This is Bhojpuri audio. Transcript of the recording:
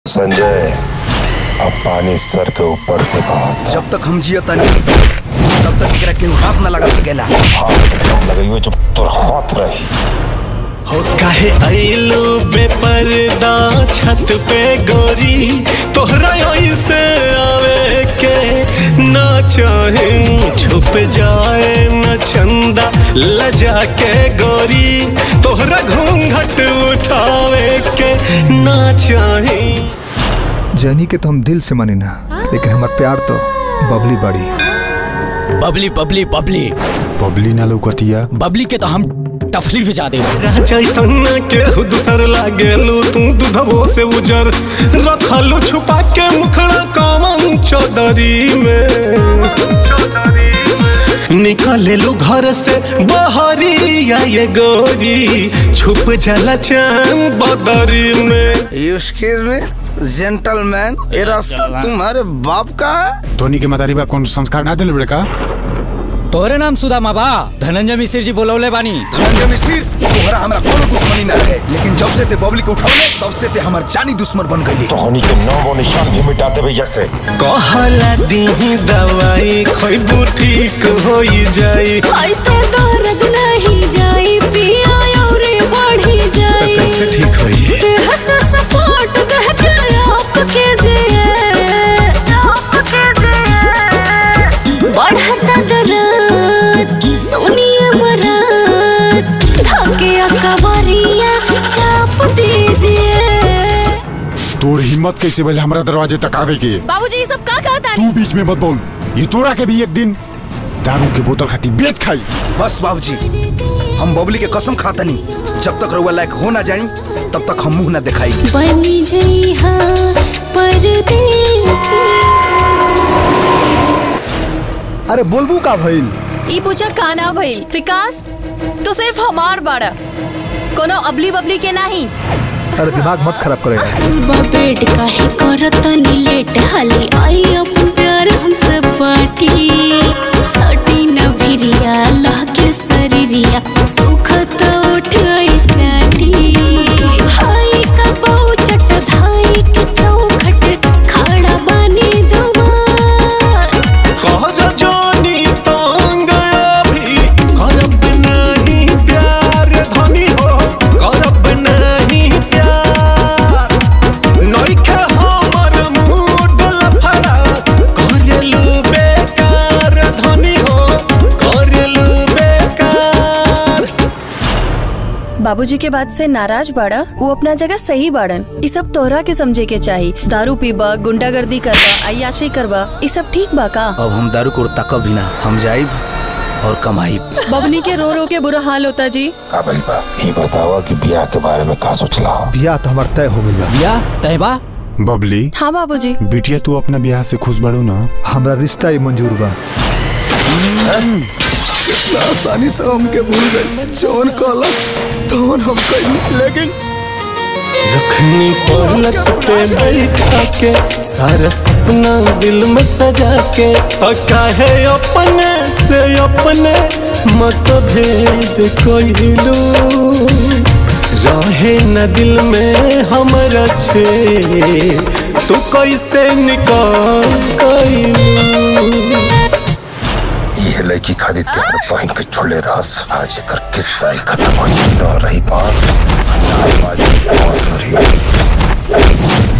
संजय अब पानी सर के ऊपर से बहा जब तक हम जियत नहीं तब तक एकरा केहू हाथ न लगा सकेला हाथ कम लगी हुई जो तोर हाथ रही हो काहे आइलो बेपर्दा छत पे गोरी तोहरा ऐसे आवे के ना चाहे छुप जाए न चंदा लजा के गोरी तोहरा घूंघट उठावे के ना चाहे जैनी के तो हम दिल से मानी ना लेकिन हमार प्यार तो बबली बड़ी बबली बबली बबली पबली ना लौकतिया बबली के तो हम टफली भिजा दे राजा सन्ना के दूसर लागेलू तू दूधबो से उजर रखलू छुपा के मुखड़ा कमन चौधरी में निकलेलू घर से बहरी या ये गोरी छुप जाला चांद बदरी में एक्सक्यूज मी जेंटलमैन ये रास्ता तुम्हारे बाप का है धोनी के मतारी बाप कौन संस्कार ना दिले बेटा तोहरे नाम सुदामा बा धनंजय मिश्र जी बोलौले बानी धनंजय मिश्र तोहरा हमरा कोनो दुश्मनी ना रहे लेकिन जब से ते बबली को उठौले तब से ते हमर जानी दुश्मन बन गइली धोनी के नाम और निशान भी मिटाते भैया से कहला दीही दवाई खैबू ठीक हो जाई ऐसे दर्द नहीं जाई पिया और बढ़ी जाई कैसे ठीक होई देह से सपोर्ट दह के आपके जिए बढ़ता दर्द सुनिए मरद धागे अकबरिया छाप दीजिए तोर हिम्मत कैसे भइल हमरा दरवाजे तक आवे के बाबूजी ये सब का कहता तू बीच में मत बोल ये तोरा के भी एक दिन दारू के बोतल खाती बेच खाई बस बाबूजी हम बबली के कसम खातनी जब तक रउआ लायक हो ना जाई तब तक हम मुंह ना दिखाई बनी जई हाँ परदेसी अरे बोलबू का भइल ई पूछा काना भइल विकास तो सिर्फ हमार बाड़ा कोनो अबली बबली के नहीं अरे दिमाग मत खराब करेगा बा बेड काहे करत नी लेट हाली आई अपन प्यार हमसे बाटी सटी न भिरिया लहके शरीरिया सुखत उठ गई चाटी हाय का बहु चट धाई के चौखट खड़ा बानी दुआर कर जोनी तंग अभी करब नहीं प्यार धनी हो करब नहीं प्यार नइखे हमर मूड लफड़ा करेलू बेकार धनी हो करेलू बेकार बाबूजी के बात से नाराज बाड़ा वो अपना जगह सही बाड़न ई सब तोहरा के समझे के चाही दारू पीबा गुंडागर्दी करबा अयाशी करबा ई सब ठीक बा का अब हम दारू को तकब भी ना हम जाइब और कमाइब बबनी के रो रो के बुरा हाल होता जी का भइल बा ये बतावा कि ब्याह के बारे में का सोचला हो बिया तो हमार तय हो गइल बा या तहबा बबली हाँ बाबूजी बिटिया तू अपना ब्याह से खुश बड़ू ना हमरा रिश्ता ही मंजूर बा आसानी से हमके भूल गए जौन कलस तौन हम कइली लेकिन रखनी पलक पे बैठा के सारा सपना दिल में सजा के और काहे अपने से अपने मत भेद कोइलू रहे न दिल में हमरा छे तू कैसे निकाल गइलू ये लड़की खादी तेरे पहन के छोड़े रहस आज एकर किस्सा ही खत्म हो जाए न रही बास ना बाजी बांसुरी